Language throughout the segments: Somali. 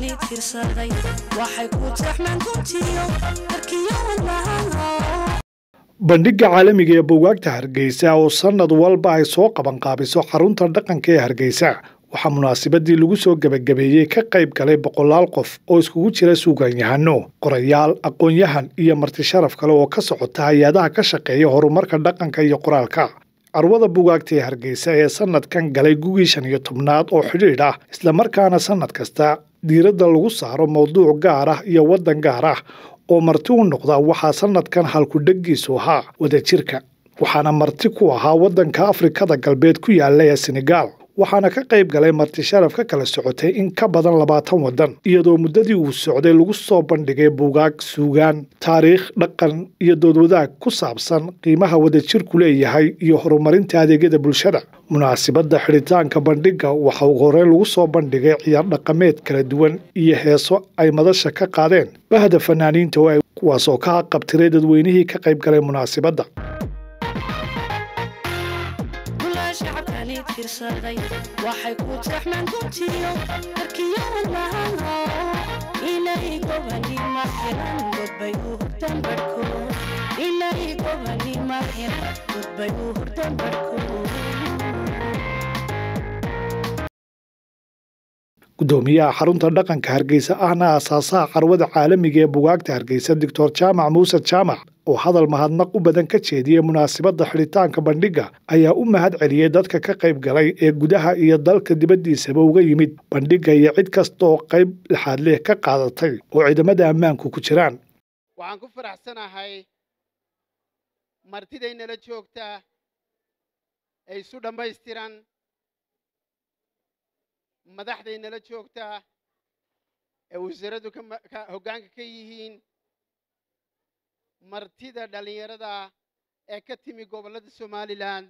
shacabkani tirsaday waxay ku taxmaan guntiyo darkiyo wadnaha bandhigga caalamiga ee buugaagta hargeysa oo sannad walba ay soo qabanqaabiso xarunta dhaqanka ee hargeysa waxaa munaasabadii lagu soo gebagabeeyey ka qayb galay boqolaal qof oo iskugu jira suugaanyahano qorayaal aqoon-yahan iyo marti sharaf kale oo ka socota hay-adaha ka shaqeeya horumarka dhaqanka iyo qoraalka carwada buugaagta ee hargeysa ee sannadkan galay gugii shan iyo tobnaad oo xidhiidh ah islamarkaana sannad kasta diiradda lagu saaro mowduuc gaar ah iyo waddan gaar ah oo marti u noqda waxaa sannadkan halkudheggiisu ahaa wadajirka waxaana marti ku ahaa waddanka afrikada galbeed ku yaalla ee senegaal waxaana ka qayb galay marti sharaf ka kala socotay in ka badan labaatan waddan iyadoo muddadii uu socday lagu soo bandhigay buugaag suugaan taariikh dhaqan iyo doodwadaag ku saabsan qiimaha wadajirku leeyahay iyo horumarinta adeegyada bulshada munaasibadda xidhitaanka bandhigga waxa ugu horreyn lagu soo bandhigay ciyaar dhaqameed kala duwan iyo heeso ay madasha ka qaadeen bahda fanaaniinta oo ay kuwaasoo ka qabtiray dadweynihii ka qayb galay munaasibadda shacabkani tirsaday waxay ku taxmaan guntiyo darkiyo wadnaha inay gobanima xiran godbay u hurdan barhkood inay gobanima xiran godbay u hurdan barhkood gudoomiyaha xarunta dhaqanka hargeysa ahna aasaasaha carwada caalamiga ee bugaagta hargeysa doctor jaamac muuse jaamac oo hadal mahadnaq u badan ka jeediyey munaasabadda xidhitaanka bandhigga ayaa u mahad celiyey dadka ka qayb galay ee gudaha iyo dalka dibaddiisaba uga yimid bandhigga iyo cid kasta oo qayb lixaad leh ka qaadatay oo ciidamada ammaanku ku jiraan waxaan ku faraxsanahay martidaynala joogtaa ee isu dhammaystiran madaxdaynala joogtaa ee wasaaraddu ka hoggaanka ka yihiin martida dhallinyarada ee ka timi gobollada somalilan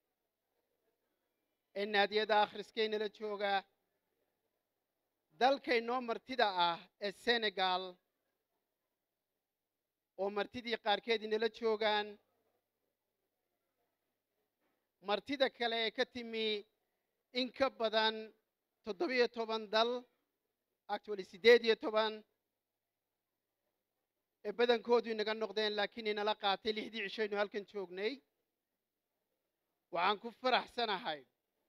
ee naadiyada akhriskaynala jooga dalkaynoo martida ah ee senegal oo martidii qaarkeed inala joogaan martida kale ee ka timi in ka badan toddobiyo toban dal actually siddeed iyo toban ee badankoodu inaga noqdeen laakiin inala qaatay lixdii cishaynu halkan joognay waxaan ku faraxsanahay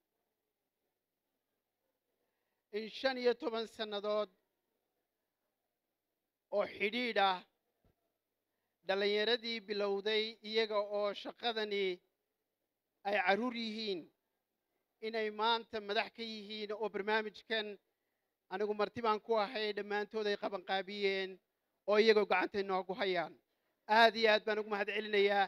in shan iyo toban sannadood oo xidhiidh ah dhallinyaradii bilowday iyaga oo shaqadani ay carruur yihiin inay maanta madax ka yihiin oo barnaamijkan anigu marti baan ku ahay dhammaantood ay qabanqaabiyeen oo iyagoo gacanta inoogu hayaan aad iyo aad baan ugu mahad celinayaa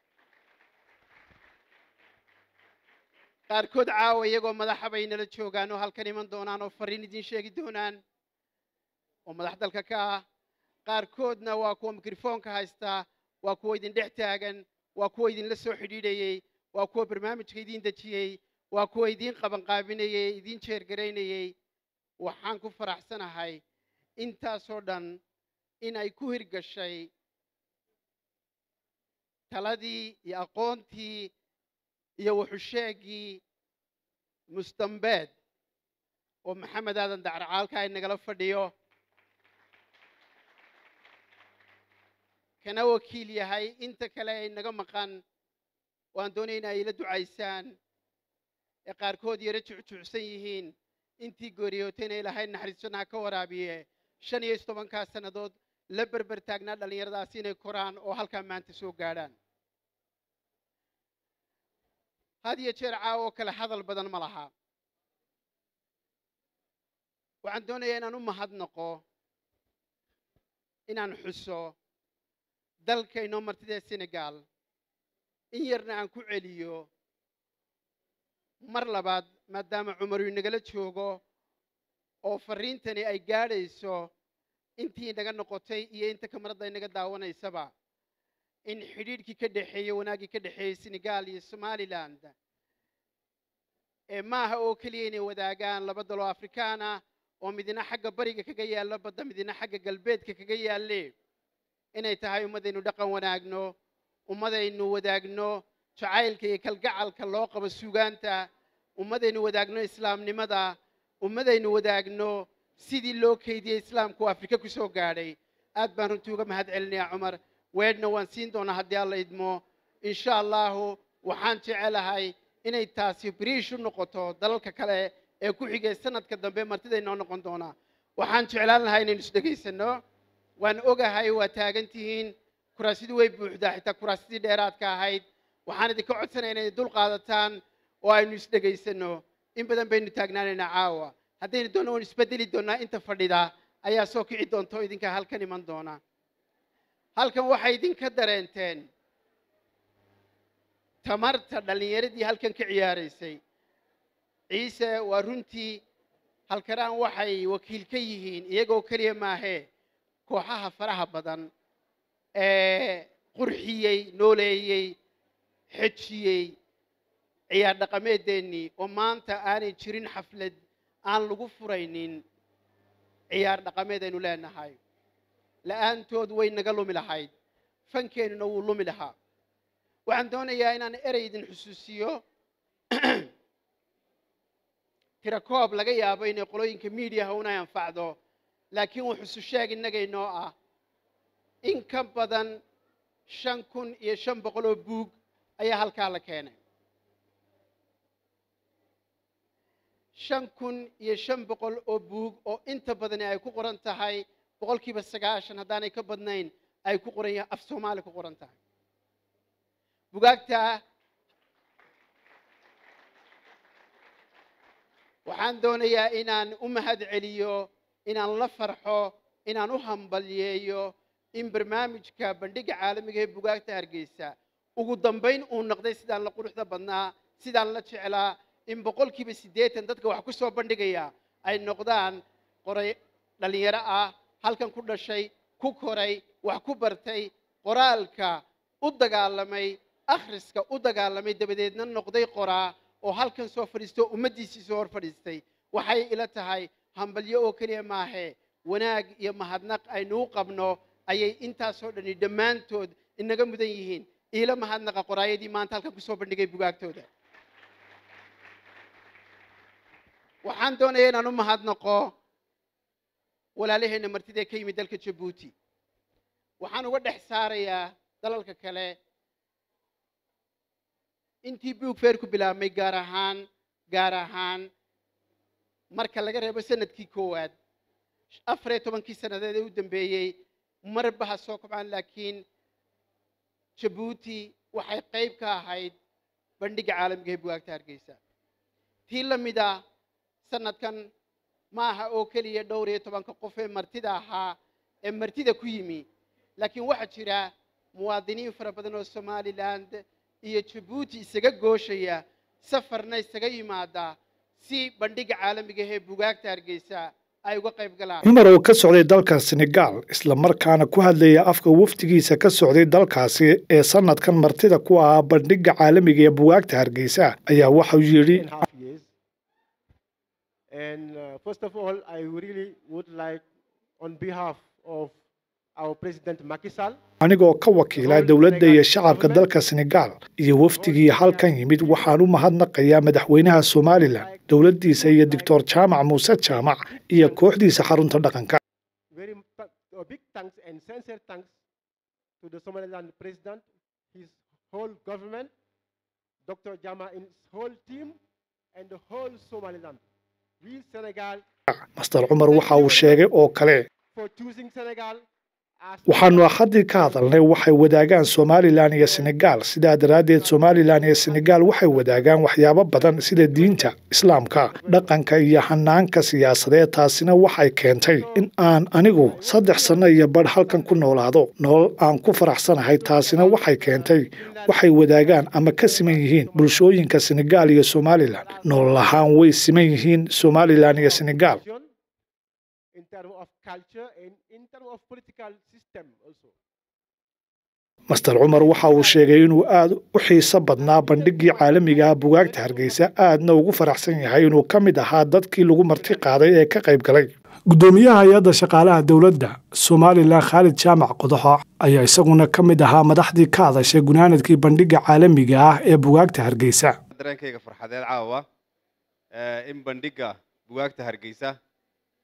qaarkood caawa iyagoo madaxa bay nala joogaan oo halkan iman doonaan oo fariin idiin sheegi doonaan oo madax dalka ka ah qaarkoodna waa kuwa mikrofoonka haystaa waa kuwa idin dhex taagan waa kuwa idinla soo xidhiidhayey waa kuwa barnaamijka idiin dejiyey waa kuwa idiin qabanqaabinayey idiin jeergaraynayey waxaan ku faraxsanahay intaasoo dhan in ay ku hirgashay taladii iyo aqoontii iyo wuxusheegii mustambeed oo maxamed aadan dacracaalka ay nagala fadhiyo kana wakiil yahay inta kale ay naga maqan waan doonaya in ay ila ducaysaan ee qaarkood yaro jucjucsan yihiin intii gooriyootayna ilaahay naxariisana ha ka waraabiye shan iyo tobankaa sannadood la berber taagnaa dhallinyaradaasi inay koraan oo halkaa maanta soo gaadhaan had iyo jeer caawo kale hadal badan ma laha waxaan doonayaa inaan u mahadnaqo inaan xuso dalkaynoo martida senegal in yarna aan ku celiyo mar labaad maadaama cumaru inagala joogo oo farriintani ay gaadhayso intii inaga noqotay iyo inta kamaradda inaga daawanaysaba in xidhiidhkii ka dhexeeyey wanaaggii ka dhexeeyey senegal iyo somaliland ee maaha oo keliya inay wadaagaan laba daloo afrikaana oo midina xagga bariga kaga yaallo badda midina xagga galbeedka kaga yaalle inay tahay ummadaynu dhaqan wanaagno ummadaynu wadaagno jacaylka iyo kalgacalka loo qabo suugaanta ummadaynu wadaagno islaamnimada ummadaynu wadaagno sidii loo keydiyey islaamku afrika ku soo gaadhay aad baan runtii uga mahad celinayaa cumar weedhna waan siin doonaa haddii alla idmo insha allahu waxaan jecelahay inay taasi biriish u noqoto dalalka kale ee ku xigay sanadka dambe martida inoo noqon doonaa waxaan jeclaan lahaa inaynu isdhegaysanno waan ogahay waa taagan tihiin kuraasidii way buuxdaa xitaa kuraasidii dheeraadka ahayd waxaan idinka codsanaya inay dul qaadataan oo aynu isdhegaysanno in badan baynu taagnaanaynaa caawa haddaynu doonno waan isbedeli doonnaa inta fadhida ayaa soo kici doonta oo idinka halkan iman doona halkan waxay idinka dareenteen tamarta dhallinyaradii halkan ka ciyaaraysay ciise waa runtii halkanaan waxay wakiil ka yihiin iyagoo keliya maahee kooxaha faraha badan ee qurxiyey nooleeyey xejiyey ciyaar dhaqameedeennii oo maanta aanay jirin xaflad aan lagu furaynin ciyaar dhaqameed aynu leenahay la'aantood way naga lumi lahayd fankeennuna wuu lumi lahaa waxaan doonayaa inaan erey idin xusuusiyo tira koob laga yaabo inay qolooyinka miidiyaha una anfacdo laakiin wuu xusu sheeg innaga inoo ah in ka badan shan kun iyo shan boqol oo buug ayaa halkaa la keenay shan kun iyo shan boqol oo buug oo inta badani ay ku qoran tahay boqolkiiba sagaashan haddaanay ka badnayn ay ku qoran yahay af soomaali ku qoran tahay bugaagta waxaan doonayaa inaan u mahad celiyo inaan la farxo inaan u hambalyeeyo in barnaamijka bandhigga caalamiga ee bugaagta hargeysa ugu dambayn uu noqday sidaan la quruxda badnaa sidaan la jeclaa in boqolkiiba siddeetan dadka wax ku soo bandhigaya ay noqdaan qoray dhallinyaro ah halkan ku dhashay ku koray wax ku bartay qoraalka u dagaalamay akhriska u dagaalamay dabadeedna noqday qoraa oo halkan soo fadhiisto ummaddiisii soo hor fadhiistay waxay ila tahay hambalyo oo keliya maahe wanaag iyo mahadnaq aynu u qabno ayay intaasoo dhani dhammaantood inaga mudan yihiin iila mahadnaqa qoraayadii maanta halkan kusoo bandhigay bugaagtooda waxaan doonaya inaan u mahadnaqo walaalaheenna martida ee ka yimid dalka jabuuti waxaan uga dhex saarayaa dalalka kale intii buug feer ku bilaabmay gaar ahaan gaar ahaan marka laga reebo sanadkii koowaad afar iyo tobankii sannadeed ee u dambeeyey marba ha soo kobcaan laakiin jabuuti waxay qayb ka ahayd bandhigga caalamiga ee bugaagta hargeysa tii la mid a sanadkan ma aha oo keliya dhowr iyo tobanka qof ee martida ahaa ee martida ku yimi laakiin waxaa jira muwaadiniin fara badan oo somaliland iyo jabuuti isaga gooshaya safarna isaga yimaada si bandhigga caalamiga ee bugaagta hargeysa ay uga qayb galaan cumar oo ka socday dalka senegaal islamarkaana ku hadlaya afka wafdigiisa ka socday dalkaasi ee sanadkan martida ku ahaa bandhigga caalamiga ee bugaagta hargeysa ayaa waxau yidhi and a half years. And uh, first of all, I really would like, on behalf of our President Macky Sall, anigoo ka wakiila dowladda iyo shacabka dalka senegaal iyo wafdigii halkan yimid waxaan u mahadnaqayaa madaxweynaha somalilan dowladdiisa iyo doctor jaamac muuse jaamac iyo kooxdiisa xarunta dhaqanka very th- a big thanks and sincere thanks to the Somaliland President, his whole government, Dr. Jama and his whole team, and the whole Somaliland. We Senegal master cumar waxa uu sheegay oo kale for choosing Senegal as waxaanu axaddii ka hadalnay waxay wadaagaan somalilan iyo senegaal sidaa daraaddeed somalilan iyo senegaal waxay wadaagaan waxyaabo badan sida diinta islaamka dhaqanka iyo hanaanka siyaasadeed taasina waxay keentay in aan anigu saddex sanno iyo badh halkan ku noolaado nolol aan ku faraxsanahay taasina waxay keentay waxay wadaagaan ama ka siman yihiin bulshooyinka senegaal iyo somalilan nolol ahaan way siman yihiin somalilan iyo senegaal nation in terms of culture and in terms of political system also. master cumar waxa uu sheegay inuu aad u xiiso badnaa bandhiggii caalamiga ah bugaagta hargeysa aadna ugu faraxsan yahay inuu ka mid ahaa dadkii lagu marti qaaday ee ka qayb galay gudoomiyaha hay-adda shaqaalaha dowladda somalilan khaalid jaamac qodoxo ayaa isaguna ka mid ahaa madaxdii ka hadashay gunaanadkii bandhigga caalamiga ah ee bugaagta hargeysa dareenkayga farxadeed caawa ee in bandhigga bugaagta hargeysa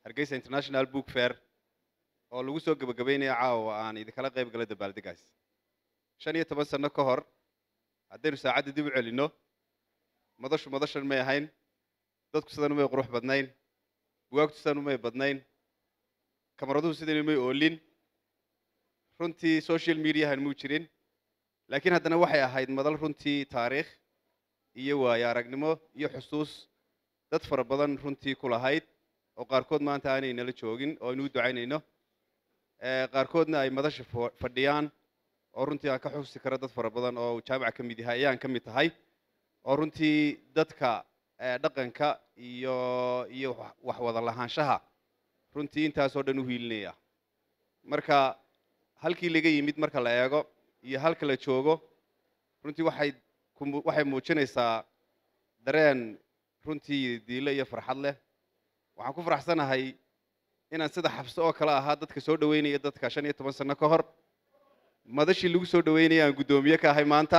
hargeysa international book fair oo lagu soo gebagabeynaya caawa aan idinkala qayb gala dabaaldegaas shan iyo toban sano ka hor haddaynu saacadda dib u celinno madashu madashan may ahayn dadku sidan umay qurux badnayn bugaagtu sidan umay badnayn kamaraduhu sidan umay oolin runtii social mediahan muu jirin laakiin haddana waxay ahayd madal runtii taariikh iyo waayo aragnimo iyo xusuus dad fara badan runtii ku lahayd oo qaarkood maanta aanay nala joogin oo aynu u ducaynayno qaarkoodna ay madasha fadhiyaan oo runtii aan ka xusi karo dad fara badan oo jaamaca ka mid yahay ayaan ka mid tahay oo runtii dadka dhaqanka iyo iyo wax wada lahaanshaha runtii intaasoo dhan u hiilinaya marka halkii laga yimid marka la eego iyo halka la joogo runtii waxay waxay muujinaysaa dareen runtii diilo iyo farxad leh waxaan ku faraxsanahay inaan sida xabso oo kale ahaa dadka soo dhaweynaya dadka shan iyo toban sano ka hor madashii lagu soo dhaweynaya aan guddoomiye ka ahay maanta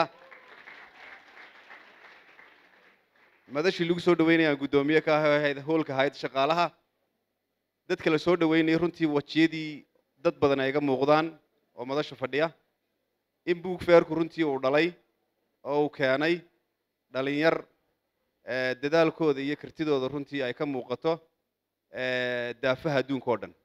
madashii lagu soo dhaweynaya aan guddoomiye ka ahay ahayd hoolka ahayd shaqaalaha dadka la soo dhaweynaya runtii wajiyadii dad badan ay iga muuqdaan oo madasha fadhiya in buug feerku runtii uu dhalay oo uu keenay dhalinyar dadaalkooda iyo kartidooda runtii ay ka muuqato daafaha adduunka oo dhan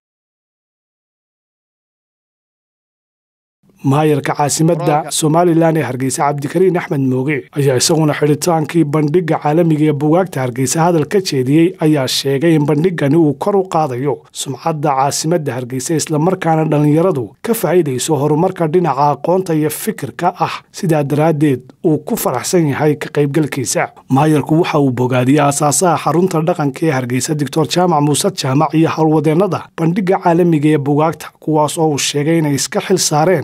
maayarka caasimadda somalilan ee hargeysa cabdikariin axmed mooge ayaa isaguna xidhitaankii bandhigga caalamiga ee bugaagta hargeysa hadal ka jeediyey ayaa sheegay in bandhiggani uu kor u qaadayo sumcadda caasimadda hargeysa islamarkaana dhallinyaradu ka faa'iidayso horumarka dhinaca aqoonta iyo fikirka ah sidaa daraaddeed uu ku faraxsan yahay ka qaybgalkiisa maayarku waxa uu bogaadiyey aasaasaha xarunta dhaqanka ee hargeysa doctor jaamac muuse jaamac iyo howlwadeennada bandhigga caalamiga ee bugaagta kuwaas oo uu sheegay inay iska xil saareen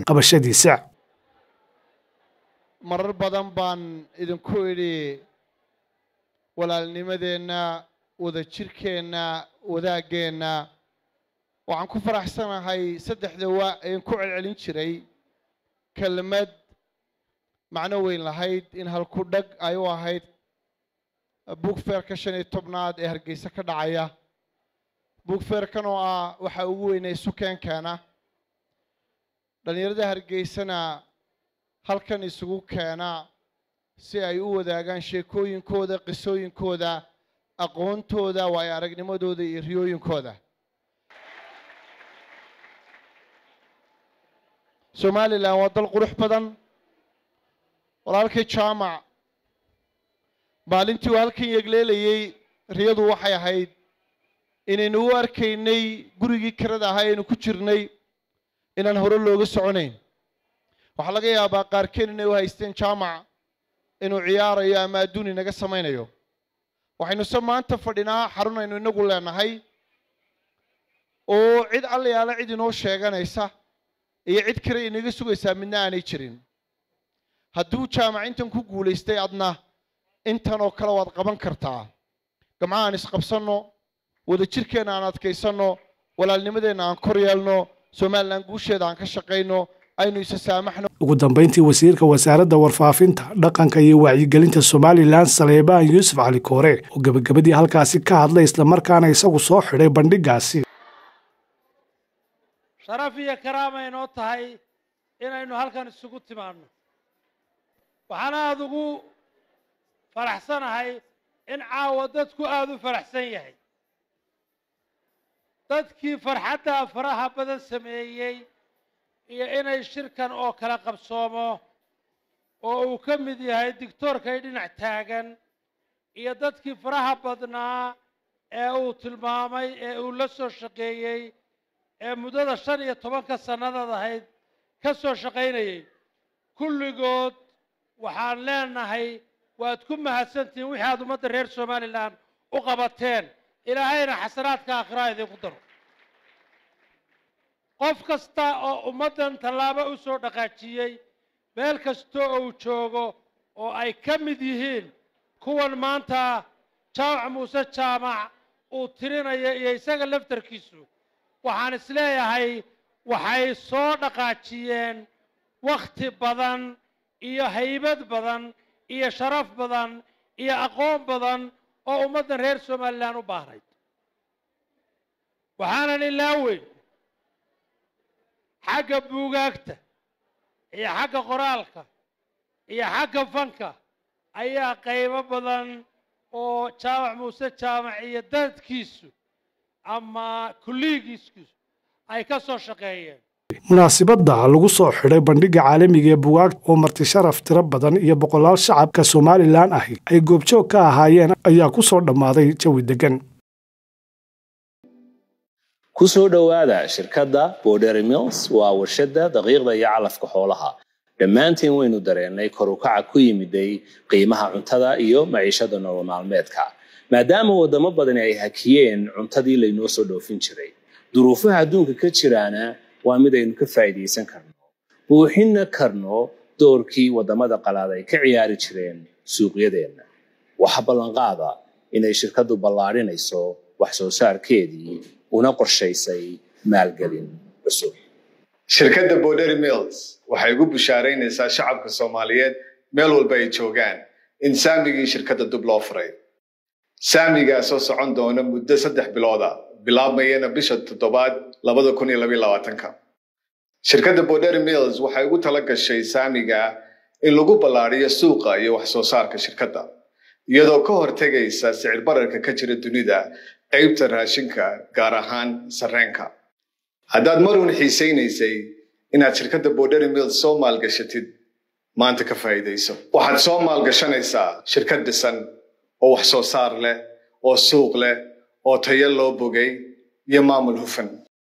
marar badan baan idinku idhi walaalnimadeenna wadajirkeenna wadaaggeenna waxaan ku faraxsanahay saddexda waa een ku celcelin jiray kelmad macno weyn lahayd in halku dhag ay u ahayd buugfeerka shan iyo tobnaad ee hargeysa ka dhacaya buugfeerkan oo ah waxaa ugu weynay sukeenkeena dhallinyarada hargeysana halkan isugu keena si ay u wadaagaan sheekooyinkooda qisooyinkooda aqoontooda waayo aragnimadooda iyo riyooyinkooda somalilan waa dal qurux badan walaalkii jaamac maalintii uu halkan yegleelayey riyadu waxay ahayd inaynu u arkaynay gurigii kirada ahaa aynu ku jirnay inaan hore looga soconayn waxaa laga yaabaa qaarkeen inay u haysteen jaamac inuu ciyaarayo ama adduun inaga samaynayo waxaynuse maanta fadhinaa xarun aynu inagu leenahay oo cid allayaala cid inoo sheeganaysa iyo cid kale inaga sugaysaa midna aanay jirin hadduu jaamac intan ku guulaystay adna intan oo kale waad qaban kartaa gamcaha aan isqabsanno wadajirkeenna aan adkaysanno walaalnimadeenna aan kor yeelno somalilan guusheeda aan ka shaqayno aynu isa saamaxno ugu dambayntii wasiirka wasaaradda warfaafinta dhaqanka iyo wacyigelinta somalilan saleebaan yuusuf cali koore oo gebagabadii halkaasi ka hadlay islamarkaana isagu soo xidhay bandhiggaasi sharaf iyo karaama inoo tahay inaynu halkan isugu timaadno waxaan aada ugu faraxsanahay in caawa dadku aada u faraxsan yahay dadkii farxadda faraha badan sameeyey iyo inay shirkan oo kala qabsoomo oo uu ka mid yahay dictoorkay dhinac taagan iyo dadkii faraha badnaa ee uu tilmaamay ee uu la soo shaqeeyey ee muddada shan iyo tobanka sannadood ahayd ka soo shaqaynayay kulligood waxaan leenahay waad ku mahadsantihiin wixii aad ummadda reer somalilan u qabateen ilaahayna xasanaadka aakhiraha idinku daro qof kasta oo ummaddan tallaabo u soo dhaqaajiyey meel kasta oo uu joogo oo ay ka mid yihiin kuwan maanta jaamac muuse jaamac uu tirinaya iyo isaga laftarkiisu waxaan isleeyahay waxay soo dhaqaajiyeen wakhti badan iyo haybad badan iyo sharaf badan iyo aqoon badan oo ummaddan reer somalilan u baahnayd waxaanan ilaaweyn xagga buugaagta iyo xagga qoraalka iyo xagga fanka ayaa qaybo badan oo jaamac muuse jaamac iyo dadkiisu ama kulliyigiisu ay ka soo shaqeeyeen munaasibadda lagu soo xidhay bandhigga caalamiga ee bugaagta oo marti sharaf tiro badan iyo boqolaal shacabka somalilan ahi ay goobjoog ka ahaayeen ayaa ku soo dhammaaday jawi deggan ku soo dhowaada shirkadda bordery mills waa warshadda daqiiqda iyo calafka xoolaha dhammaantiin waynu dareennay kor u kaca ku yimiday qiimaha cuntada iyo maciishada nolol maalmeedka maadaama waddamo badani ay hakiyeen cuntadii laynoo soo dhoofin jiray duruufaha adduunka ka jiraana waa mid aynu ka faa'iidaysan karno buuxinna karno doorkii waddamada qalaad ay ka ciyaari jireen suuqyadeenna waxa ballanqaada inay shirkaddu ballaadhinayso wax soo saarkeedii una qorshaysay maalgelin cusub shirkadda bordery mills waxay ugu bushaaraynaysaa shacabka soomaaliyeed meel walba ay joogaan in saamigii shirkadda dub loo furay saamigaa soo socon doona muddo saddex bilooda bilaabmayana bisha toddobaad labada kun iyo labaiyo labaatanka shirkadda bordery mills waxay ugu tala gashay saamiga in lagu ballaadhiyo suuqa iyo wax soo saarka shirkadda iyadoo ka hortegaysa sicir bararka ka jira dunida qaybta raashinka gaar ahaan sarreenka haddaad marun xiisaynaysay inaad shirkadda bordery mills soo maalgashatid maanta ka faa'iidayso waxaad soo maalgashanaysaa shirkad dhisan oo wax soo saar leh oo suuq leh oo tayo loo bogay iyo maamul hufan